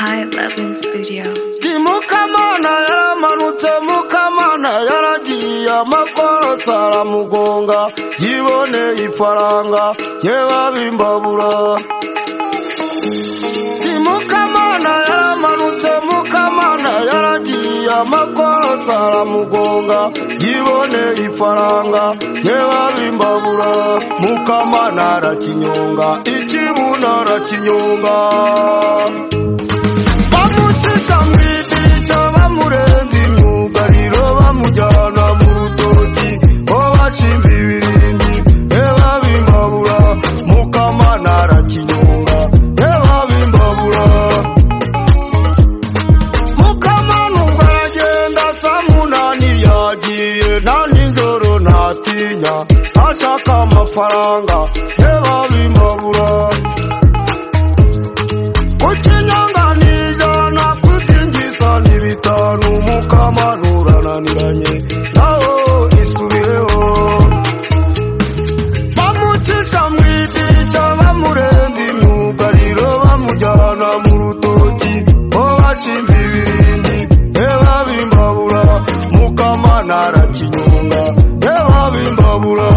High Loving Studio. ndi mukamana yaramanutse mukamana yaragiye amakorosi aramugonga yiboneye ifaranga yebabimbabura ndi mukamana yaramanutse mukamana yaragiye amakorosi aramugonga yiboneye ifaranga yebabimbabura mukamana arakinyonga ikibuno arakinyonga bamucisha mu idirishya bamurenza imyugariro bamujyana mu rutoki bo bashinze ibirindi reba bimbabura mukamana arakinyonga reba bimbabura mukamana ubwo aragenda saa munani yagiye nta nijoro ntatinya ashaka amafaranga reba bimbabura kukinyonganijana kutinjiza ni bitanu mukamanuranamiranye naho isubireho bamucisha mu idirishya bamurenza imyugariro bamujyana mu rutoki bo bashinze ibirindi reba bimbabura mukamana arakinyonga reba bimbabura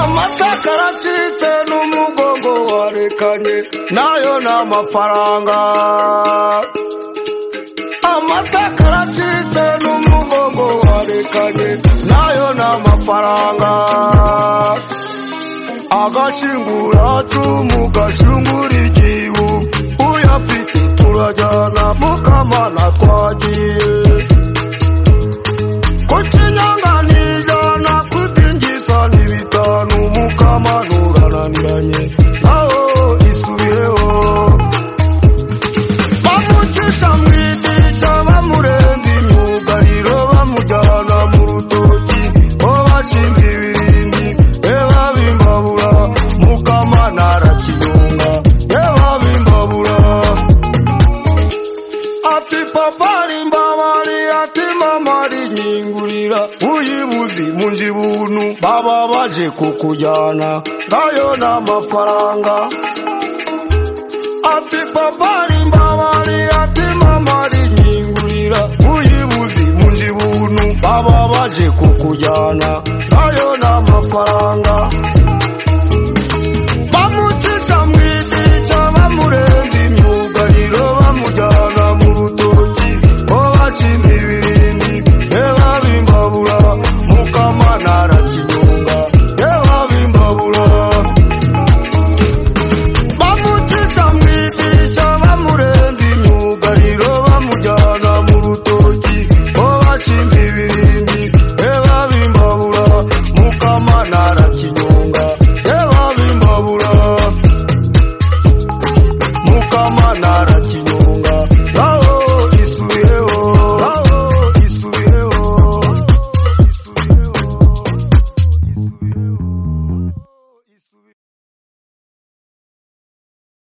amataka aracitse n'umugongo warekanye nayo ni amafaranga amataka aracitse n'umugongo warekanye nayo ni amafaranga agashingura cumu gashingura igihu uyafite turajyana mukamana twagiye kukinyonganijana kutinjiza ni bitanu mukamanuranamiranye naho isubireho bamucisha mu idirishya bamurenza imyugariro bamujyana mu rutoki bo bashinze ibirindi reba bimbabura mukamana arakinyonga reba bimbabura ati papa rimbabari ati mama rinyingurira uyibuzi munji buntu baba baje kukujyana ngayo n'amafaranga ati papa rimbabari ati mama rinyingurira uyibuzi munji buntu baba baje kukujyana ngayo n'amafaranga bamucisha mu idirishya bamurenza imyugariro bamujyana mu rutoki bo bashinze ibirindi reba bimbabura mukamana arakinyonga reba bimbabura bamucisha mu idirishya bamurenza imyugariro bamujyana mu rutoki bo bashinze ibirindi